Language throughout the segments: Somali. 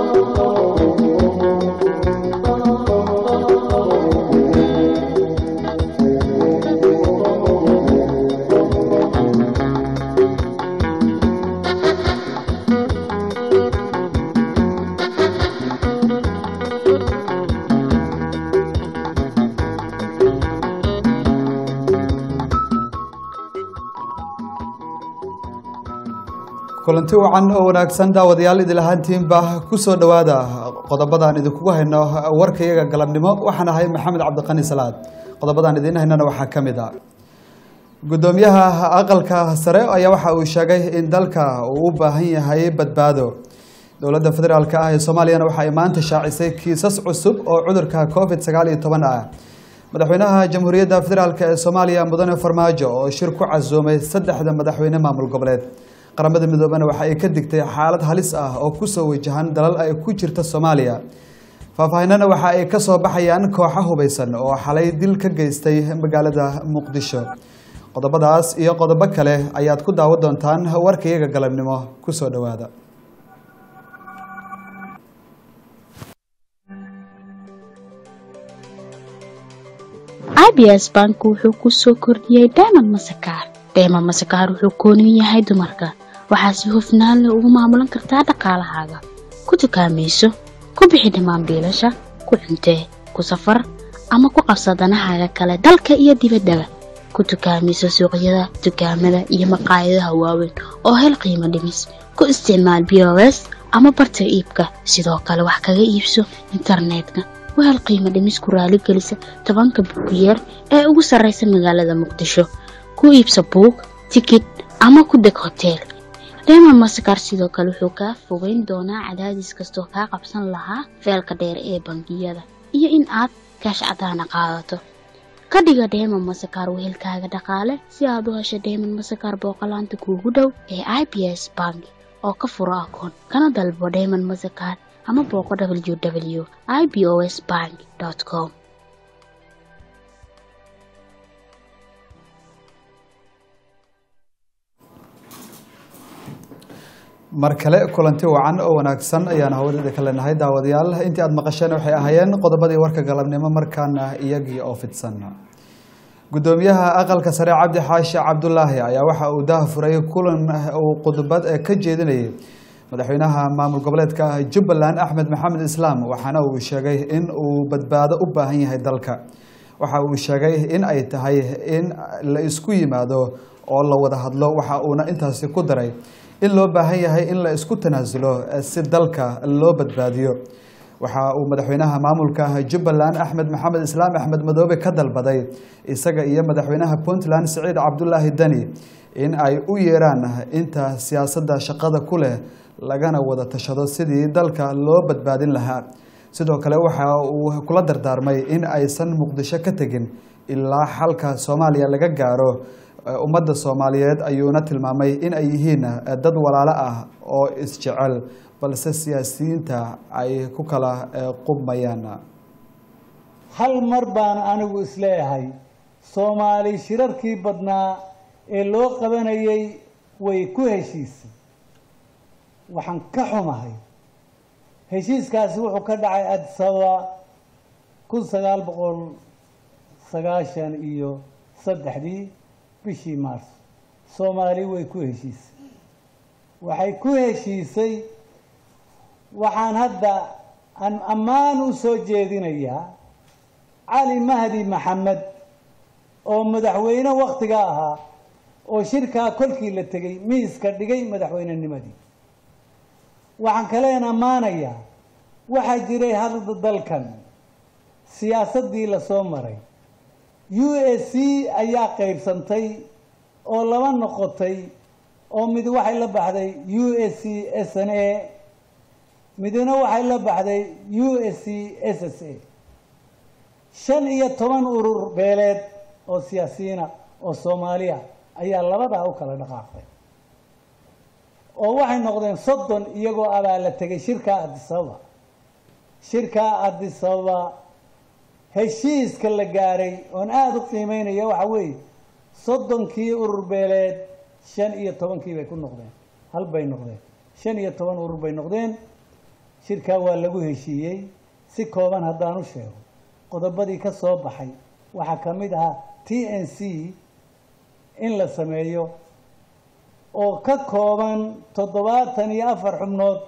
kulanti wacan oo wanaagsan daawadayaal idil ahaantiinba ku soo dhowaada qodobadaan idinkugu hayno warka iyaga galabnimo waxaan ahay maxamed cabdiqani salaad qodobadaan idiin haynana waxaa ka mid a guddoomiyaha aqalka sare ayaa waxa uu sheegay in dalka uu u baahan yahay badbaado dowladda federaalk ah ee soomaaliyana waxa ay maanta shaacisay kiisas cusub oo cudurka covid sagaal iyo toban ah madaxweynaha jamhuuriyadda federaalk ee soomaaliya mudane farmaajo oo shir ku casuumay saddexda madaxweyne maamul goboleed qaramada midoobena waxa ay ka digtay xaalad halis ah oo kusoo wajahan dalal ay ku jirta soomaaliya faahfaahinana waxa ay ka soo baxayaan kooxo hubeysan oo xalay dil ka geystay magaalada muqdisho qodobadaas iyo qodobo kale ayaad ku daawan doontaan warka iyaga galabnimo kusoo dhowaada abs bank wuxuu ku soo kordhiyey diamond masakaar diamond masakaar wuxuu kooniyu yahay dumarka waxaa si hufnaan leh ugu maamulan kartaa dhaqaalahaaga ku dukaamayso ku bixi dhammaan biilasha ku cuntee ku safar ama ku qabsa danahaaga kale dalka iyo dibaddaba ku dukaamayso suuqyada dukaamada iyo maqaayadaha waaweyn oo hel qiimo dhimis ku isticmaal b o s ama barta iibka sidoo kale wax kaga iibso internetka wahel qiimo dhimis ku raaligelisa tobanka buugiyeer ee ugu sarraysa magaalada muqdisho ku iibsa buug tikid ama ku deg hoteel reemon masakar sidoo kale wuxuu kaa fogeyn doonaa cadaadis kastoo kaa qabsan lahaa feelka dheer ee bangiyada iyo in aad kaash cadaana qaadato ka dhiga deemon masakar wehelkaaga dhaqaale si aad u hesho deemon masakar booqolaanta kuugu dhow ee i b s bank oo ka furo akoon kana dalbo deemon masakar ama booqo w w i b o s bank com mar kale kulanti wacan oo wanaagsan ayaan hawadada ka leenahay daawadayaal intii aad maqasheen waxay ahaayeen qodobadii warka galabnimo markaana iyagii oo fidsan guddoomiyaha aqalka sare cabdi xaashi cabdulaahi ayaa waxa uu daha furay kulan uu khudbad ka jeedinayay madaxweynaha maamul goboleedka jubbaland axmed maxamed islaam waxaana uu sheegay in uu badbaado u baahan yahay dalka waxa uu sheegay in ay tahay in la isku yimaado oo la wada hadlo waxa uuna intaasi ku daray in loo baahan yahay in la isku tanaasulo si dalka loo badbaadiyo waxa uu madaxweynaha maamulka jubbaland axmed maxamed islaam axmed madoobe ka dalbaday isaga iyo madaxweynaha puntland siciid cabdulaahi deni in ay u yeeraan inta siyaasadda shaqada ku leh lagana wada tashado sidii dalka loo badbaadin lahaa sidoo kale waxa uu kula dardaarmay in aysan muqdisho ka tegin ilaa xalka soomaaliya laga gaaro ummadda soomaaliyeed ayuuna tilmaamay in ay yihiin dad walaalo ah oo isjecel balse siyaasiyiinta ay ku kala qubmayaan hal mar baan anigu isleeyahay soomaali shirarkii badnaa ee loo qabanayay way ku heshiisay waxaan ka xumahay heshiiskaasi wuxuu ka dhacay adisababa kun sagaal boqol sagaashan iyo saddexdii bishii maarso soomaali way ku heshiisay waxay ku heshiisay waxaan hadda aan ammaan u soo jeedinayaa cali mahdi maxamed oo madaxweyne wakhtiga ahaa oo shirkaa kolkii la tegey miiska dhigay madaxweynenimadii waxaan kaleen ammaanayaa waxaa jiray hadda dalkan siyaasaddii lasoo maray u s c ayaa qaybsantay oo laba noqotay oo mid waxay la baxday u s c s n a midna waxay la baxday u s c s s a shan iyo toban urur beeleed oo siyaasiyiina oo soomaaliya ayaa labadaa u kala dhaqaaqday oo waxay noqdeen soddon iyagoo abaa la tegay shirkaa adisababa shirkaa adisababa heshiiska la gaaray oon aada u qiimeynaya waxa weeye soddonkii urur beeleed shan iyo tobankii bay ku noqdeen hal bay noqdeen shan iyo toban urur bay noqdeen shirkaa waa lagu heshiiyey si kooban haddaan u sheego qodobadii ka soo baxay waxaa ka mid ahaa t n c in la sameeyo oo ka kooban toddobaatan iyo afar xubnood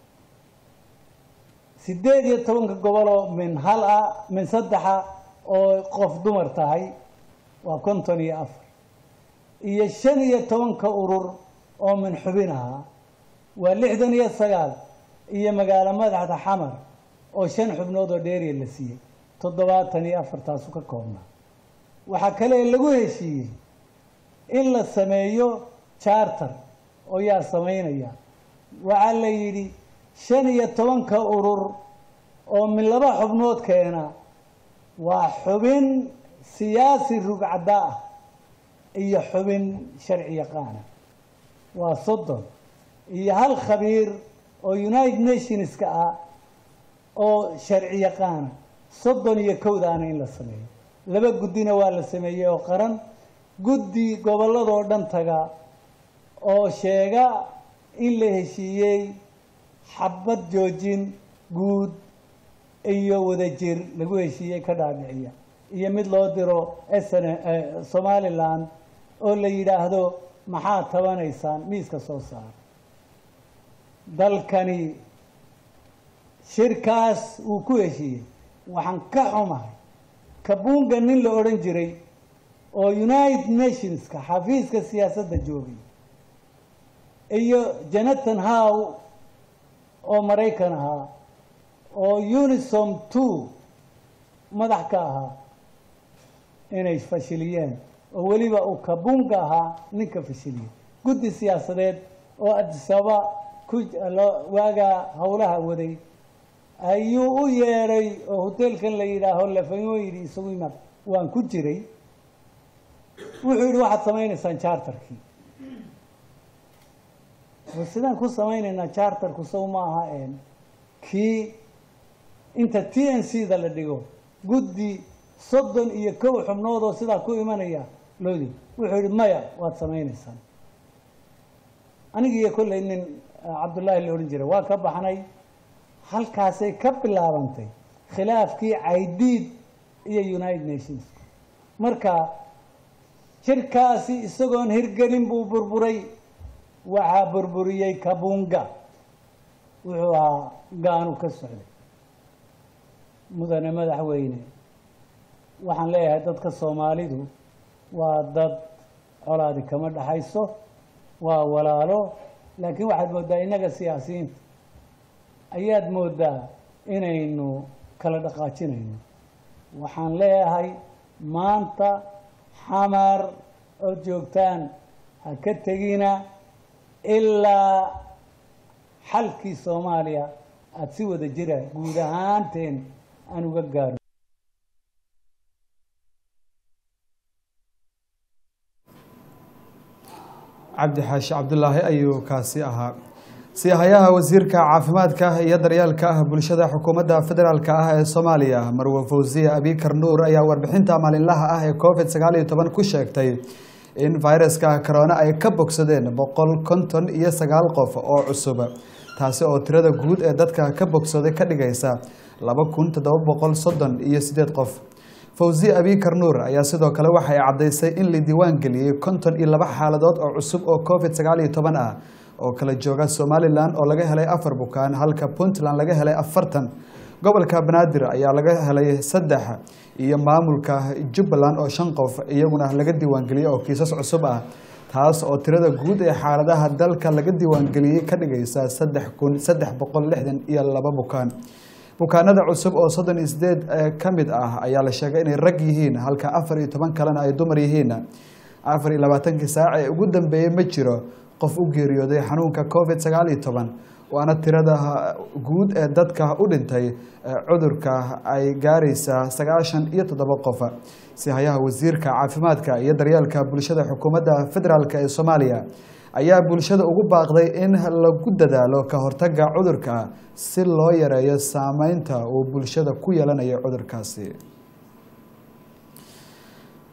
siddeed iyo tobanka goboloo min hal ah min saddexa oo qof dumar tahay waa konton iyo afar iyo shan iyo tobanka urur oo min xubin ahaa waa lixdan iyo sagaal iyo magaalo madaxda xamar oo shan xubnood oo dheeriya la siiyey toddobaatan iyo afartaasu ka koobnaa waxaa kale lagu heshiiyey in la sameeyo charter oo yaa samaynaya waxaa la yidhi shan iyo tobanka urur oo min laba xubnood keena waa xubin siyaasi rugcadda ah iyo xubin sharci yaqaana waa soddon iyo hal khabiir oo united nationska ah oo sharci yaqaana soddon iyo kowdaana in la sameeyo laba guddina waa la sameeyey oo qaran guddi gobolladoo dhan taga oo sheega in la heshiiyey xabad joojin guud iyo wadajir lagu heshiiyey ka dhaadhiciya iyo mid loo diro sn somaliland oo la yidhaahdo maxaad tabanaysaan miiska soo saara dalkani shirkaas wuu ku heshiiyey waxaan ka xumahay kabunga nin la odhan jiray oo united nationska xafiiska siyaasadda joogay iyo jonathan how oo maraykan ahaa oo unisom two madax ka ahaa inay fashiliyeen oo weliba uu kabunga ahaa ninka fashiliyey guddi siyaasadeed oo adisaba ku waagaa howlaha waday ayuu u yeedhay oo hoteelkan la yidhaaho lafamo yidhi isagu imaad waan ku jiray wuxuu yidhi waxaad samaynaysaan charterkii sidaan ku samaynaynaa charterku sow ma aha een kii inta t n c da la dhigo guddi soddon iyo kow xubnood oo sidaa ku imanaya loodi wuxuu yihi maya waad samaynaysaan anigiiyo kollay nin cabdullaahi la odhan jiray waa ka baxnay halkaasay ka bilaabantay khilaafkii caydiid iyo united nations marka shirkaasi isagoon hirgelin buu burburay waxaa burburiyey kabunga wuxuu ahaa gaanu ka socday mudane madaxweyne waxaan leeyahay dadka soomaalidu waa dad colaadi kama dhaxayso waa walaalo laakiin waxaad mooddaa innaga siyaasiyiinta ayaad mooddaa inaynu kala dhaqaajinayno waxaan leeyahay maanta xamar ood joogtaan ha ka tegina ilaa xalkii soomaaliya aada si wada jira guud ahaanteen aan uga gaaro cabdi xaashi cabdulaahi ayuu kaasi ahaa siyahayaha wasiirka caafimaadka iyo daryeelka ah bulshada xukuumadda federaalk ah ee soomaaliya marwe fawsiye abikar nuur ayaa warbixinta maalinlaha ah ee covid sagaal iyo toban ku sheegtay in fayraska corona ay ka bogsadeen boqol konton iyo sagaal qof oo cusub taasi oo tirada guud ee dadka ka bogsaday ka dhigaysa laba kun toddoba boqol soddon iyo sideed qof fawsiye abikar nuur ayaa sidoo kale waxay caddaysay in la diiwaan geliyey konton iyo laba xaaladood oo cusub oo covid sagaal iyo toban ah oo kala jooga somalilan oo laga helay afar bukaan halka puntland laga helay afartan gobolka banaadir ayaa laga helay saddex iyo maamulka jubbaland oo shan qof iyaguna laga diiwaangeliyey oo kiisas cusub ah taas oo tirada guud ee xaaladaha dalka laga diiwaangeliyey ka dhigaysa saddex kun saddex boqol lixdan iyo laba bukaan bukaanada cusub oo soddon iyo sideed ka mid ah ayaa la sheegay inay rag yihiin halka afar iyo toban kalena ay dumar yihiin afar iyo labaatankii saac ee ugu dambeeyey ma jiro qof u geeriyooday xanuunka covid sagaal iyo toban waana tirada guud ee dadka u dhintay cudurka ay gaaraysaa sagaashan iyo toddoba qof sihayaha wasiirka caafimaadka iyo daryeelka bulshada xukuumadda federaalk ee soomaaliya ayaa bulshada ugu baaqday in lagu dadaalo ka hortaga cudurka si loo yareeyo saameynta uu bulshada ku yeelanayo cudurkaasi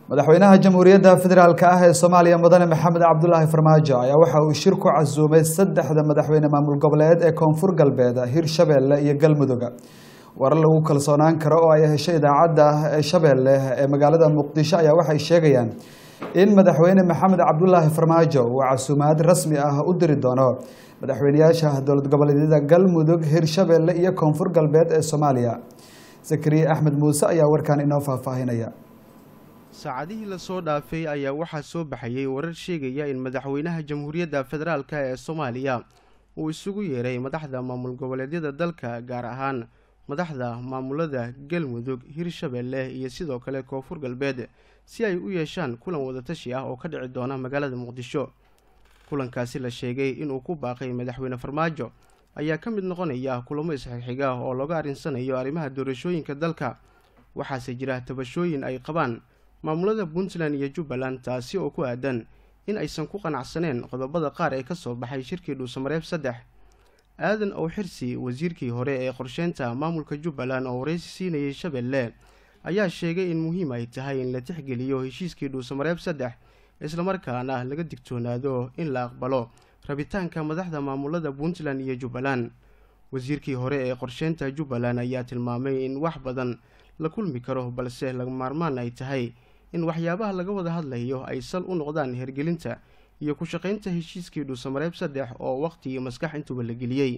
madaxweynaha jamhuuriyadda federaalk ah ee soomaaliya mudane maxamed cabdulaahi farmaajo ayaa waxa uu shir ku casuumay saddexda madaxweyne maamul goboleed ee koonfur galbeed hirshabeelle iyo galmudug warar lagu kalsoonaan karo oo ay heshay idaacadda shabeelle ee magaalada muqdisho ayaa waxay sheegayaan in madaxweyne maxamed cabdulaahi farmaajo uu casuumaad rasmi ah u diri doono madaxweyneyaasha dowlad goboleedyada galmudug hirshabeelle iyo koonfur galbeed ee soomaaliya zakariya axmed muuse ayaa warkan inoo faahfaahinaya saacadihii lasoo dhaafay ayaa waxaa soo baxayay warar sheegaya in madaxweynaha jamhuuriyadda federaalk ee soomaaliya uu isugu yeeray madaxda maamul goboleedyada dalka gaar ahaan madaxda maamulada galmudug hirshabeelle iyo sidoo kale koonfur galbeed si ay u yeeshaan kulan wadatashi ah oo ka dhici doona magaalada muqdisho kulankaasi la sheegay inuu ku baaqay madaxweyne farmaajo ayaa ka mid noqonaya kulamo isxigxiga oo looga arrinsanayo arrimaha doorashooyinka dalka waxaase jira tabashooyin ay qabaan maamulada puntland iyo jubbaland taasi oo ku aadan in aysan ku qanacsaneen qodobada qaar ee kasoo baxay shirkii dhuusamareeb saddex aadan ow xirsi wasiirkii hore ee qorsheynta maamulka jubbaland oo wareysi siinayay shabeelle ayaa sheegay in muhiim ay tahay in la tixgeliyo heshiiskii dhuusamareeb saddex islamarkaana laga digtoonaado in la aqbalo rabitaanka madaxda maamulada puntland iyo jubbaland wasiirkii hore ee qorsheynta jubbaland ayaa tilmaamay in wax badan la kulmi karo balse laga maarmaan ay tahay in waxyaabaha laga wada hadlayo ay sal u noqdaan hergelinta iyo ku shaqaynta heshiiskii dhuusamareeb saddex oo waqti iyo maskax intuba la geliyey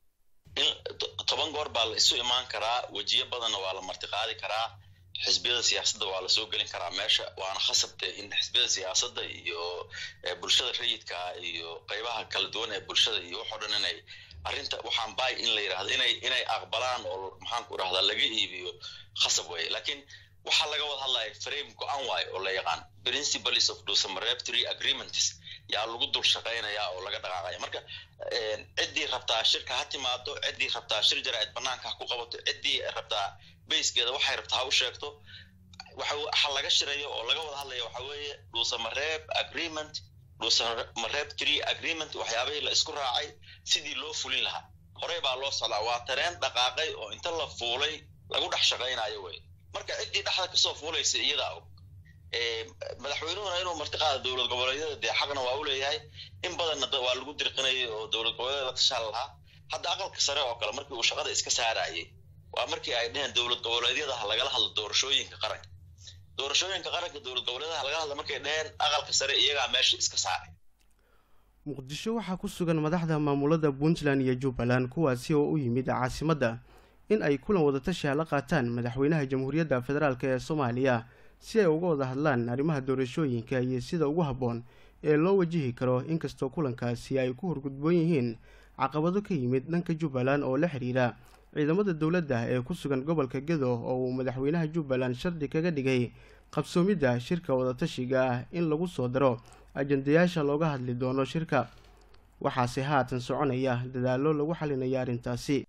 toban goor baa la isu imaan karaa wejiyo badanna waa la martiqaadi karaa xisbiyada siyaasadda waa la soo gelin karaa meesha waana khasabte in xisbiyada siyaasadda iyo bulshada rayidka iyo qeybaha kala duwan ee bulshada iyo waxoo dhan inay arrinta waxaan baay in la yidhahdo inay inay aqbalaan oo maxaanku idhahdaa laga iibiyo khasab weeye laakiin waxaa laga wada hadlaya frame go-an waayo oo la yaqaan principles of dhuusamareeb three agreements yaa lagu dul shaqaynaya oo laga dhaqaaqaya marka ciddii rabtaa shirka ha timaado ciddii rabtaa shir jaraa'id banaanka ha ku qabato ciddii rabtaa bayskeeda waxay rabtaa ha u sheegto waxa laga shirayo oo laga wada hadlaya waxa weeye dhuusamareeb agreement dhuusamareeb tree agreement waxyaabihii la isku raacay sidii loo fulin lahaa horey baa loo socdaa waa tareen dhaqaaqay oo inta la fuulay lagu dhex shaqaynayo wey marka ciddii dhexda kasoo fuulaysa iyadaa og madaxweynuhuna inuu martiqaada dowlad goboleedyada dee xaqna waa u leeyahay in badanna waa lagu dirqinayay oo dowlad goboleedyada la tashaan lahaa hadda aqalka sare oo kale markii uu shaqada iska saarayay waa markii ay dheheen dowlad goboleedyadaha lagala hadlo doorashooyinka qaranka doorashooyinka qaranka dowlad goboleedaha lagala hadlo markay dheheen aqalka sare iyagaa meesha iska saaray muqdisho waxaa ku sugan madaxda maamulada puntland iyo jubbaland kuwaasi oo u yimid caasimadda in ay kulan wadatashi la qaataan madaxweynaha jamhuuriyadda federaalk ee soomaaliya si ay uga wada hadlaan arrimaha doorashooyinka iyo sida ugu habboon ee loo wajihi karo inkastoo kulankaasi ay ku horgudboon yihiin caqabado ka yimid dhanka jubbaland oo la xiriira ciidamada dowladda ee ku sugan gobolka gedo oo uu madaxweynaha jubbaland shardi kaga dhigay qabsoomidda shirka wadatashiga ah in lagu soo daro ajandayaasha looga hadli doono shirka waxaase haatan soconaya dadaallo lagu xalinaya arrintaasi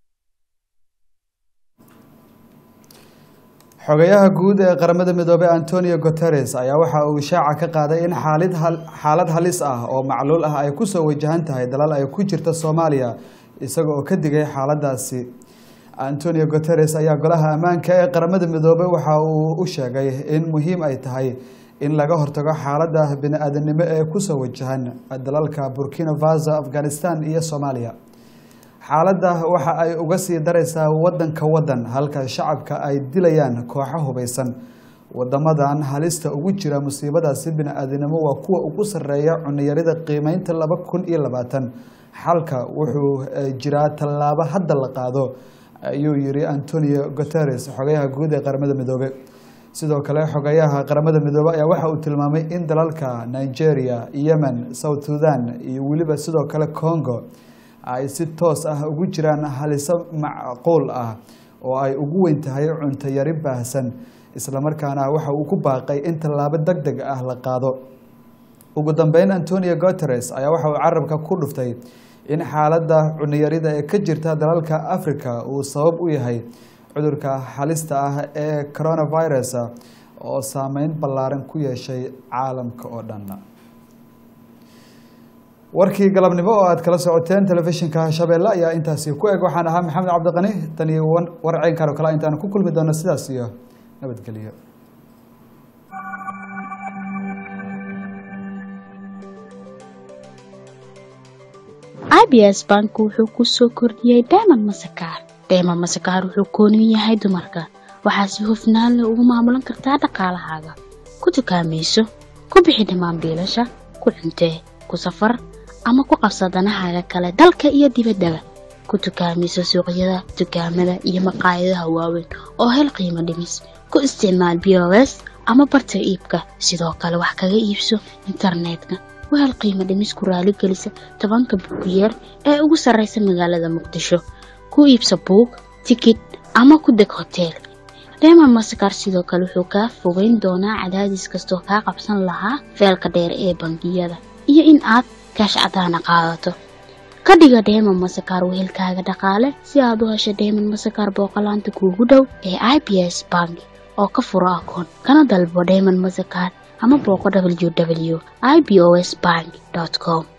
xogayaha guud ee qaramada midoobey antonio guteres ayaa waxa uu shaaca ka qaaday in xaalid xaalad halis ah oo macluul ah ay kusoo wajahan tahay dalal ay ku jirta soomaaliya isaga oo ka digay xaaladaasi antonio guteres ayaa golaha ammaanka ee qaramada midoobey waxa uu u sheegay in muhiim ay tahay in laga hortago xaaladda bini-aadanimo ee kusoo wajahan dalalka burkina faso afghanistan iyo soomaaliya xaaladda waxa ay uga sii daraysaa wadanka wadan halka shacabka ay dilayaan kooxo hubeysan wadamadan halista ugu jira musiibadaasi bini-aadinimo waa kuwa ugu sareeya cuniyarida qiimeynta laba kun iyo labaatan xalka wuxuu jiraa tallaabo hadda la qaado ayuu yiri antonio guteres xogayaha guud ee qaramada midoobe sidoo kale xogayaha qaramada midoobe ayaa waxa uu tilmaamay in dalalka nigeria yemen south sudan iyo weliba sidoo kale congo ay si toos ah ugu jiraan haliso macquul ah oo ay ugu weyn tahay cunto yari baahsan islamarkaana waxa uu ku baaqay in tallaabo deg deg ah la qaado ugu dambeyn antonio guteres ayaa waxa uu carabka ku dhuftay in xaaladda cuniyarida ee ka jirta dalalka africa uu sabab u yahay cudurka halista ah ee coronavirus oo saameyn ballaaran ku yeeshay caalamka oo dhan warkii galabnimo oo aad kala socoteen telefishinka shabeelle ayaa intaasi ku eg waxaan ahaa maxamed cabdiqani tan iyo war ceynkan oo kale intaan ku kulmi doono sidaas iyo nabadgelyo i b s bank wuxuu ku soo kordhiyey diamond masakaar diamond masakaar wuxuu kooniyu yahay dumarka waxaa si hufnaan leh ugu maamulan kartaa dhaqaalahaaga ku dukaamayso ku bixi dhammaan biilasha ku cuntee ku safar ama ku qabsa danahaaga kale dalka iyo dibaddaba ku dukaamayso suuqyada dukaamada iyo maqaayadaha waaweyn oo hel qiimo dhimis ku isticmaal b o s ama barta iibka sidoo kale wax kaga iibso internetka wahel qiimo dhimis ku raaligelisa tobanka buugiyeer ee ugu sarraysa magaalada muqdisho ku iibsa buug tikid ama ku deg hoteel reemon masakar sidoo kale wuxuu kaa fogeyn doonaa cadaadis kastoo kaa qabsan lahaa feelka dheer ee bangiyada iyo in aad kaash cadaana qaadato ka dhiga deemon masakar wehelkaaga dhaqaale si aad u hesho deemon masakar booqolaanta kuugu dhow ee i b s bank oo ka furo akoon kana dalbo deemon masakar ama booqo w w i b o s bank com